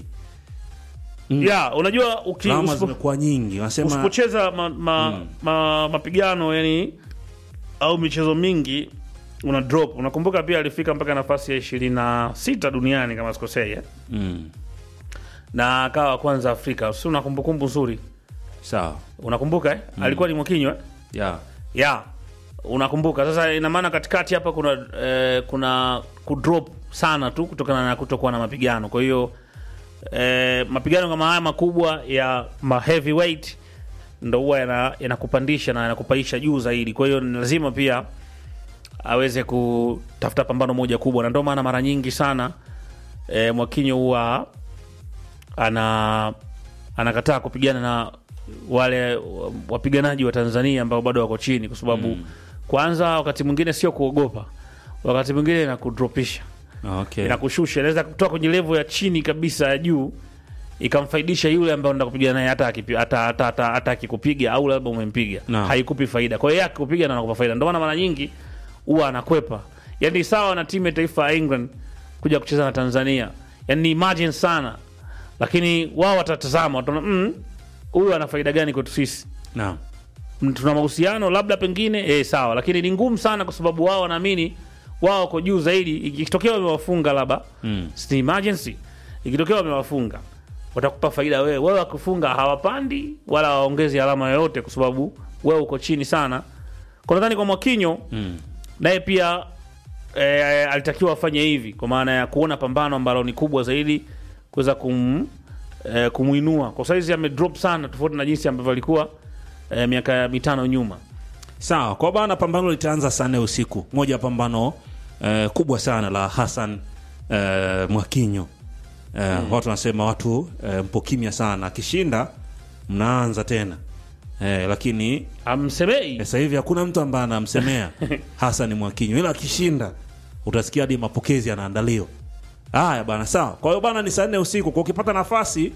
ya unajua uki- lawama usipo- zimekuwa nyingi, wanasema usipocheza ma, ma, ma, mapigano yani au michezo mingi una drop. Unakumbuka pia alifika mpaka nafasi ya ishirini na sita duniani kama sikosei eh? mm, na akawa wa kwanza Afrika, si una kumbukumbu nzuri? sawa Unakumbuka eh? alikuwa ni Mwakinyo eh? yeah. ya unakumbuka sasa ina maana katikati hapa kuna eh, kuna kudrop sana tu kutokana na kutokuwa na mapigano kwa hiyo eh, mapigano kama haya makubwa ya ma heavyweight ndo huwa yana- yanakupandisha na yanakupaisha juu zaidi kwa hiyo ni lazima pia aweze kutafuta pambano moja kubwa na ndio maana mara nyingi sana eh, mwakinyo huwa ana anakataa kupigana na wale wa- wapiganaji wa Tanzania ambao bado wako chini, kwa sababu kwanza, wakati mwingine sio kuogopa, wakati mwingine inakudropisha, okay. inakushusha, inaweza kutoka kwenye level ya chini kabisa ya juu ikamfaidisha yule ambaye unataka kupigana naye, hata akipi- hata hata hata hata akikupiga au labda umempiga Naam. haikupi faida. Kwa hiyo yeye akikupiga na anakupa faida, ndio maana mara nyingi huwa anakwepa. Yani sawa na timu ya taifa ya England kuja kucheza na Tanzania, yani ni imagine sana, lakini wao watatazama, wataona mm, huyu ana faida gani kwetu sisi? Naam. Mm, tuna mahusiano labda pengine eh, sawa, lakini ni ngumu sana kwa sababu wao wanaamini wao wako juu zaidi. Ikitokea wamewafunga labda Mm. si emergency, ikitokea wamewafunga watakupa faida wewe. Wewe wakifunga hawapandi wala waongezi alama yoyote, kwa sababu wewe uko chini sana. Kwa nadhani kwa Mwakinyo Mm. naye pia e, alitakiwa afanye hivi kwa maana ya kuona pambano ambalo ni kubwa zaidi kuweza kum, e, kumuinua kwa saizi amedrop sana tofauti na jinsi ambavyo alikuwa e, miaka mitano nyuma Sawa, kwa bana, pambano litaanza saa nne usiku. Moja ya pambano eh, kubwa sana la Hassan eh, Mwakinyo eh, watu wanasema watu eh, mpo kimya sana, akishinda mnaanza tena eh, lakini amsemei sasa hivi hakuna mtu ambaye anamsemea Hassan Mwakinyo, ila akishinda utasikia hadi mapokezi yanaandaliwa. Haya bana, sawa. Kwa hiyo bana, ni saa nne usiku. Kwa ukipata nafasi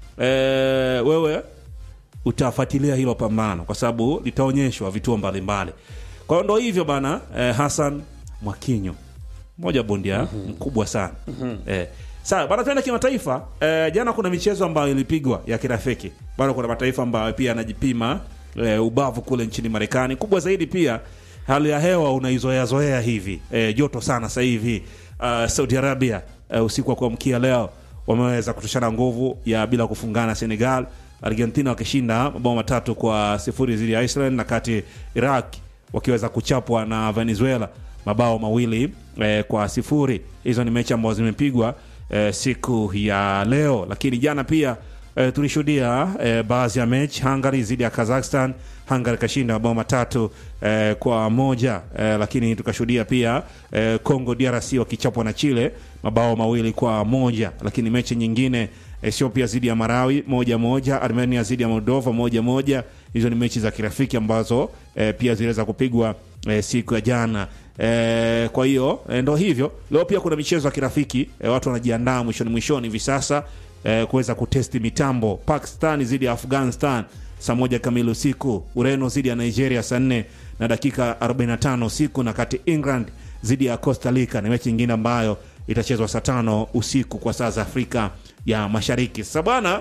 eh, wewe utafuatilia hilo pambano kwa sababu litaonyeshwa vituo mbalimbali. Kwa hiyo ndo hivyo bana, eh, Hassan Mwakinyo moja bondia mkubwa sana eh. Sawa bana, tuende kimataifa. Eh, jana kuna michezo ambayo ilipigwa ya kirafiki bado, kuna mataifa ambayo pia yanajipima eh, ubavu kule nchini Marekani. Kubwa zaidi pia hali ya hewa unaizoea zoea hivi eh, joto sana sasa hivi. Uh, Saudi Arabia eh, usiku wa kuamkia leo wameweza kutoshana nguvu ya bila kufungana Senegal, Argentina wakishinda mabao matatu kwa sifuri dhidi ya Iceland, na kati Iraq wakiweza kuchapwa na Venezuela mabao mawili eh, kwa sifuri. Hizo ni mechi ambazo zimepigwa eh, siku ya leo, lakini jana pia eh, tulishuhudia eh, baadhi ya mechi Hungary dhidi ya Kazakhstan. Hungary kashinda mabao matatu eh, kwa moja eh, lakini tukashuhudia pia eh, Congo DRC wakichapwa na Chile mabao mawili kwa moja, lakini mechi nyingine Ethiopia dhidi ya Marawi moja moja, Armenia dhidi ya Moldova moja moja. Hizo ni mechi za kirafiki ambazo eh, pia ziliweza kupigwa eh, siku ya jana. Eh, kwa hiyo eh, ndo hivyo. Leo pia kuna michezo ya kirafiki eh, watu wanajiandaa mwishoni mwishoni hivi sasa eh, kuweza kutesti mitambo. Pakistan dhidi ya Afghanistan saa moja kamili usiku, Ureno dhidi ya Nigeria saa nne na dakika 45 usiku, na kati England dhidi ya Costa Rica ni mechi nyingine ambayo itachezwa saa tano usiku kwa saa za Afrika ya Mashariki. Sasa bwana,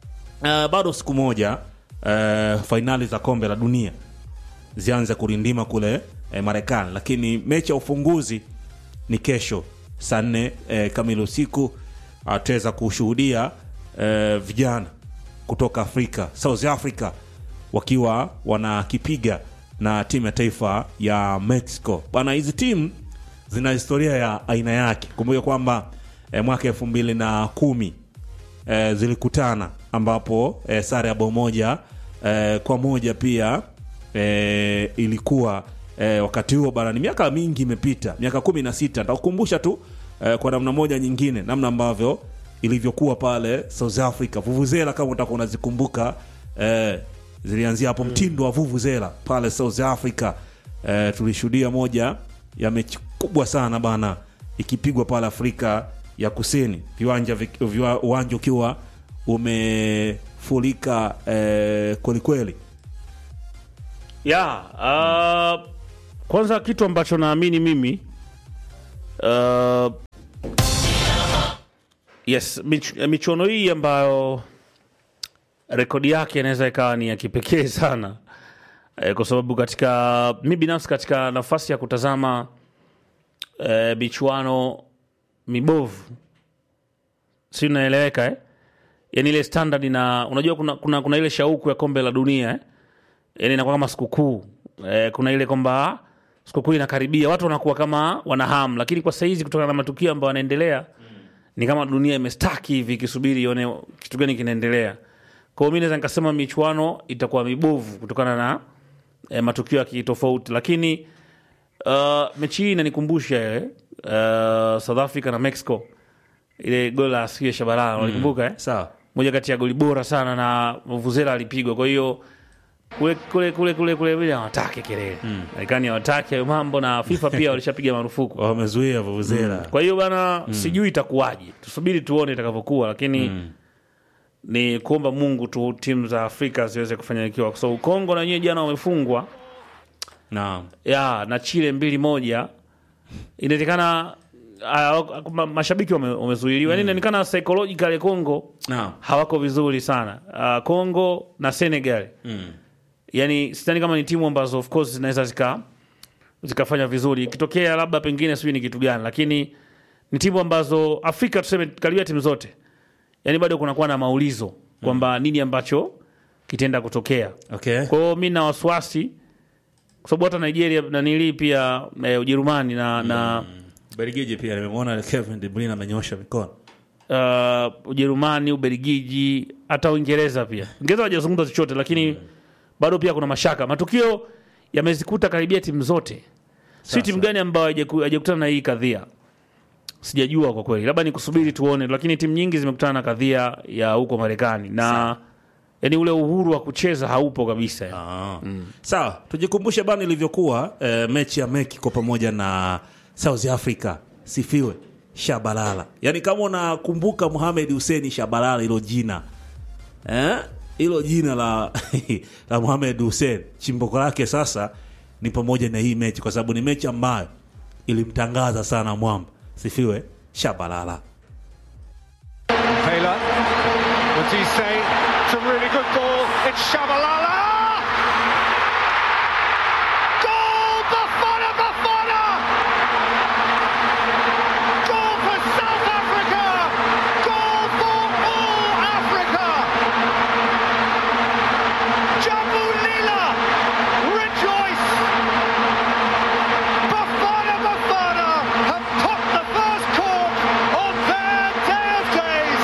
uh, bado siku moja uh, fainali za kombe la dunia zianze kurindima kule eh, Marekani, lakini mechi ya ufunguzi ni kesho saa nne eh, kamili usiku. Ataweza kushuhudia eh, vijana kutoka Afrika, South Africa wakiwa wanakipiga na timu ya taifa ya Mexico. Bana, hizi timu zina historia ya aina yake. Kumbuka kwamba eh, mwaka elfu mbili na kumi eh, zilikutana ambapo eh, sare ya bao moja eh, kwa moja pia eh, ilikuwa eh, wakati huo bana, ni miaka mingi imepita, miaka kumi na sita. Nitakukumbusha tu eh, kwa namna moja nyingine, namna ambavyo ilivyokuwa pale South Africa. Vuvuzela kama utakuwa unazikumbuka eh, zilianzia hapo, mtindo wa vuvuzela pale South Africa. Eh, tulishuhudia moja ya mechi kubwa sana bana, ikipigwa pale Afrika ya Kusini, viwanja vik- viwa- uwanja ukiwa umefurika eh, kwelikweli ya uh, kwanza kitu ambacho naamini mimi uh, yes mich, michuano hii ambayo rekodi yake inaweza ikawa ni ya kipekee sana eh, kwa sababu katika mi binafsi katika nafasi ya kutazama eh, michuano mibovu si unaeleweka eh? yani ile standard na unajua kuna, kuna, kuna ile shauku ya kombe la dunia eh? yani inakuwa kama sikukuu eh, kuna ile kwamba sikukuu inakaribia watu wanakuwa kama wanahamu lakini kwa saizi kutokana na matukio ambayo yanaendelea ni kama dunia imestaki hivi ikisubiri ione kitu gani kinaendelea kwa hiyo mi naweza nikasema michuano itakuwa mibovu kutokana na eh, matukio ya kitofauti lakini uh, mechi hii inanikumbusha ile uh, south africa na mexico ile goli la asio shabalala walikumbuka eh? sawa moja kati ya goli bora sana na vuvuzela alipigwa kwa hiyo kule kule kule kule kule vile hawataki kelele Marekani hawataki hayo mambo na FIFA pia walishapiga marufuku wamezuia vuvuzela kwa hiyo bana sijui itakuwaje tusubiri tuone itakavyokuwa lakini ni kuomba mungu tu timu za afrika ziweze kufanikiwa kwa sababu kongo na wenyewe jana wamefungwa naam ya na chile mbili moja inawezekana ah, ma- mashabiki wame- wamezuiliwa yani inaonekana psychological congo naam hawako vizuri sana uh, congo na senegal mm. yani sidhani kama ni timu ambazo of course zinaweza zika zikafanya vizuri ikitokea labda pengine sijui ni kitu gani lakini ni timu ambazo afrika tuseme karibia timu zote yani bado kunakuwa na maulizo kwamba nini ambacho kitaenda kutokea okay kwa hiyo mi na wasiwasi kwa sababu hata nigeria na nilii pia eh, ujerumani na, na Belgiji pia nimemwona Kevin De Bruyne amenyosha mikono uh, Ujerumani, Ubelgiji, hata Uingereza pia. Uingereza hawajazungumza chochote, lakini bado pia kuna mashaka. Matukio yamezikuta karibia timu zote. Si timu gani ambayo haijaku- haijakutana na hii kadhia? Sijajua kwa kweli, labda ni kusubiri tuone, lakini timu nyingi zimekutana na kadhia ya huko Marekani na yani ule uhuru wa kucheza haupo kabisa. Ah. sawa tujikumbushe bana ilivyokuwa eh, mechi ya Mexico pamoja na South Africa sifiwe Shabalala yaani kama unakumbuka Mohamed Hussein Shabalala hilo jina eh? hilo jina la la Mohamed Hussein chimbuko lake sasa ni pamoja na hii mechi kwa sababu ni mechi ambayo ilimtangaza sana mwamba sifiwe Shabalala Taylor, what do you say? It's a really good ball. It's Shabalala! Goal! Bafana Bafana! Goal for South Africa! Goal for all Africa! Jambu Lila! Rejoice! Bafana Bafana have popped the first cork on their day of days!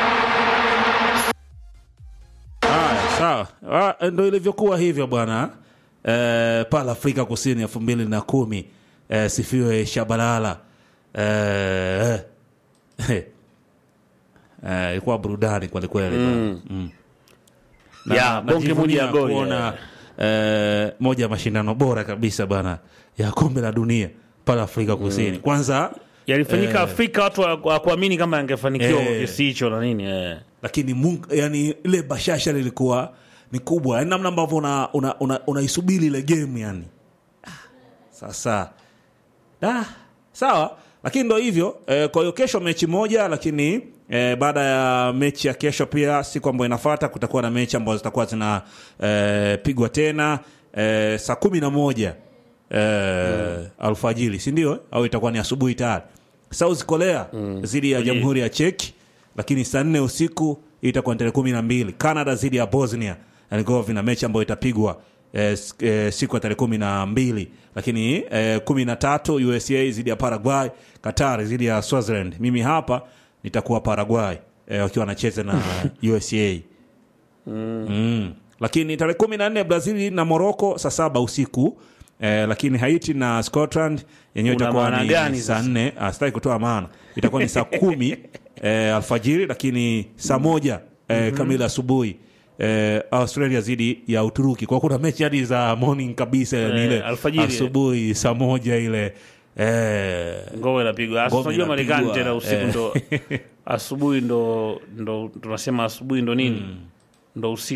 Haya, sawa. Ah, ndo ilivyokuwa hivyo bwana eh, pale Afrika Kusini elfu mbili na kumi eh, sifiwe Shabalala eh, eh, eh, ilikuwa burudani kwelikweli mm. mm. Ya, bonge moja ya goli, kuona eh, moja ya mashindano bora kabisa bwana ya kombe la dunia pale Afrika Kusini kwanza Yalifanyika Eh. Afrika, watu hawakuamini kama yangefanikiwa Eh. kwa kiasi hicho na nini eh. lakini Mungu, yani ile bashasha lilikuwa ni kubwa yani namna ambavyo unaisubiri una, una, unaisubiri ile game yani Ah, sasa da, sawa lakini ndo hivyo eh, kwa hiyo kesho mechi moja lakini eh, baada ya mechi ya kesho pia siku ambayo inafata kutakuwa na mechi ambazo zitakuwa zinapigwa tena eh, saa kumi na moja eh, alfajiri sindio au itakuwa ni asubuhi tayari south korea dhidi ya jamhuri ya cheki lakini saa nne usiku hii itakuwa ni tarehe kumi na mbili canada dhidi ya bosnia vina mechi ambayo itapigwa eh, s- eh, siku ya tarehe kumi na mbili lakini eh, kumi na tatu usa dhidi ya paraguay qatar dhidi ya swaziland mimi hapa nitakuwa paraguay eh, wakiwa wanacheza na usa mm. lakini tarehe kumi na nne brazili na morocco saa saba usiku eh, lakini haiti na scotland yenyewe Una itakuwa maana ni gani saa sasa? nne ah, sitaki kutoa maana itakuwa ni saa kumi eh, alfajiri lakini saa moja eh, kamili asubuhi eh, australia dhidi ya uturuki kwa kuna mechi hadi za morning kabisa Eh, ni ile alfajiri. asubuhi saa moja ile eh, ngome inapigwa Asa, Ngome unajua marekani inapigwa, tena usiku eh. ndo asubuhi ndo ndo tunasema asubuhi ndo nini ndo usiku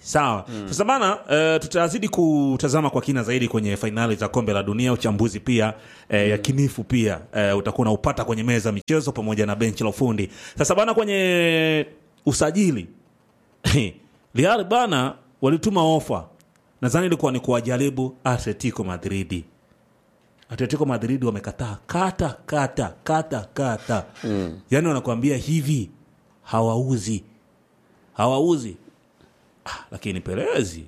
sawa sasa bana uh, tutazidi kutazama kwa kina zaidi kwenye fainali za kombe la dunia uchambuzi pia uh, yakinifu pia uh, utakuwa unaupata kwenye meza ya michezo pamoja na benchi la ufundi sasa bana kwenye usajili Real bana walituma ofa nadhani ilikuwa ni kuwajaribu Atletico Madridi Atletico Madrid wamekataa kata kata kata kata mm. yaani wanakuambia hivi hawauzi hawauzi ah, lakini Pelezi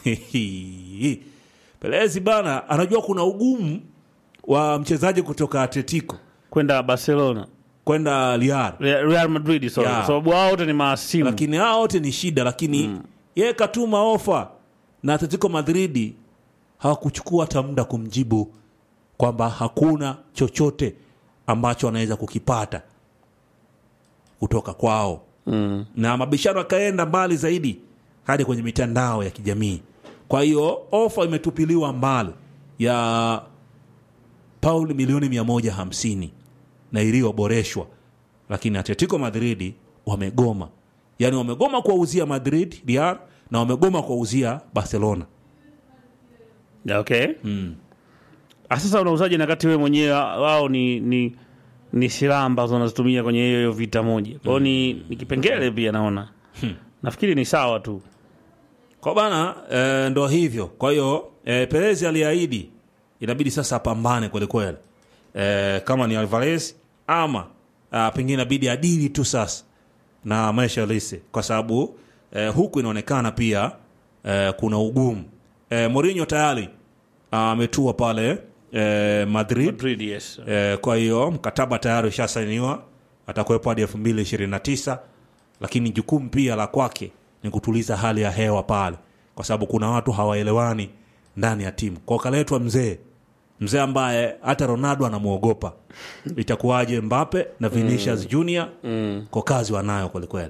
Pelezi bana anajua kuna ugumu wa mchezaji kutoka Atletico kwenda Barcelona kwenda Real Real Real Madrid sorry, Yeah. kwa sababu wao wote ni maasimu lakini hao wote ni shida lakini mm. yeye katuma ofa na Atletico Madridi hawakuchukua hata muda kumjibu kwamba hakuna chochote ambacho anaweza kukipata kutoka kwao mm. na mabishano akaenda mbali zaidi hadi kwenye mitandao ya kijamii kwa hiyo ofa imetupiliwa mbali ya pauli milioni 150 na iliyoboreshwa lakini atletico madridi wamegoma yaani wamegoma kuwauzia madrid real na wamegoma kuwauzia barcelona Yeah, okay Ah, sasa unauzaji na kati wewe mwenyewe wao ni ni ni silaha ambazo wanazitumia kwenye hiyo hiyo vita moja kwao ni, ni kipengele pia naona nafikiri ni sawa tu kwa bana e, ndo hivyo kwa hiyo e, perezi aliahidi inabidi sasa apambane kwelikweli e, kama ni alvarez ama a, pengine inabidi adili tu sasa na maisha lise kwa sababu e, huku inaonekana pia e, kuna ugumu e, Mourinho tayari ametua pale e, Madrid Madrid, yes. E, kwa hiyo mkataba tayari ushasainiwa atakuwepo hadi elfu mbili ishirini na tisa lakini jukumu pia la kwake ni kutuliza hali ya hewa pale kwa sababu kuna watu hawaelewani ndani ya timu kwa kaletwa mzee mzee ambaye hata ronaldo anamwogopa itakuwaje mbape na vinicius junior kwa kazi wanayo kwelikweli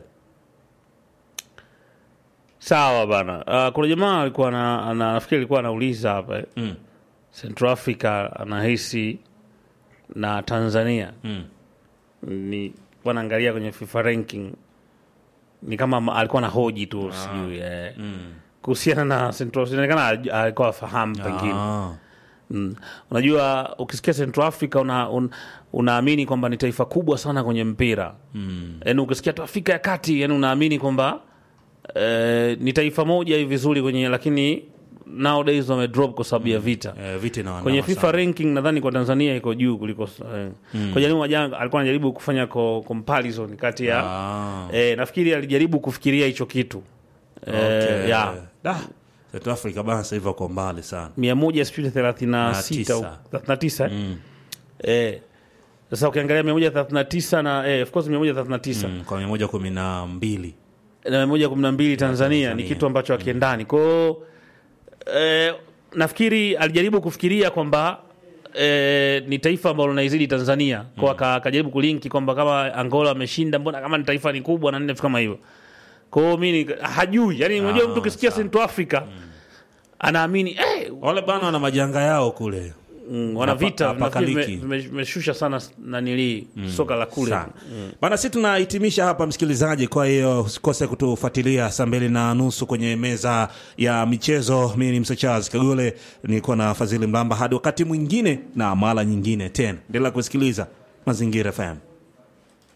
sawa bana uh, kuna jamaa alikuwa na, ana, nafikiri alikuwa anauliza hapa eh. Mm. Central Africa anahisi na Tanzania Mm. ni wanaangalia kwenye FIFA ranking ni kama ma- alikuwa na hoji tu sijui eh. kuhusiana na Central inaonekana al- alikuwa afahamu pengine Ah. Mm. Unajua, ukisikia Central Africa una, un, unaamini kwamba ni taifa kubwa sana kwenye mpira mm. Yani ukisikia tu Afrika ya Kati, yani unaamini kwamba eh, ni taifa moja hivi vizuri kwenye, lakini nowadays wamedrop kwa sababu ya vita Eh, vita inawaandama kwenye FIFA sana. ranking nadhani kwa Tanzania iko juu kuliko eh. Kwa Jalimu Majanga alikuwa anajaribu kufanya ko, comparison kati ya Ah. eh, nafikiri alijaribu kufikiria hicho kitu eh, Okay. ya Da. South Africa bana sasa hivi wako mbali sana mia moja sijui thelathini na sita au tisa. thelathini na tisa eh. Sasa ukiangalia mia moja thelathini na tisa na eh, of course mia moja thelathini na tisa mm, kwa mia moja kumi na mbili na mia moja kumi na mbili Tanzania ni Tanzania. kitu ambacho akiendani kwao. Eh, nafikiri alijaribu kufikiria kwamba eh, ni taifa ambalo linaizidi Tanzania kwa aka- akajaribu kulinki kwamba kama Angola ameshinda, mbona kama ni taifa ni kubwa na nini vitu kama hivyo. Kwa hiyo mimi ni- hajui, yani unajua mtu ukisikia Central Africa anaamini eh, wale bana wana majanga yao kule mm, wana Hapa- vita hapa nafikiri vime- kaliki. vime- vimeshusha sana nanili soka la kule sana bana si tunahitimisha hapa msikilizaji kwa hiyo usikose kutufuatilia saa mbili na nusu kwenye meza ya michezo mimi ni msechaz kagole nilikuwa na fadhili mlamba hadi wakati mwingine na mara nyingine tena endelea kusikiliza mazingira fm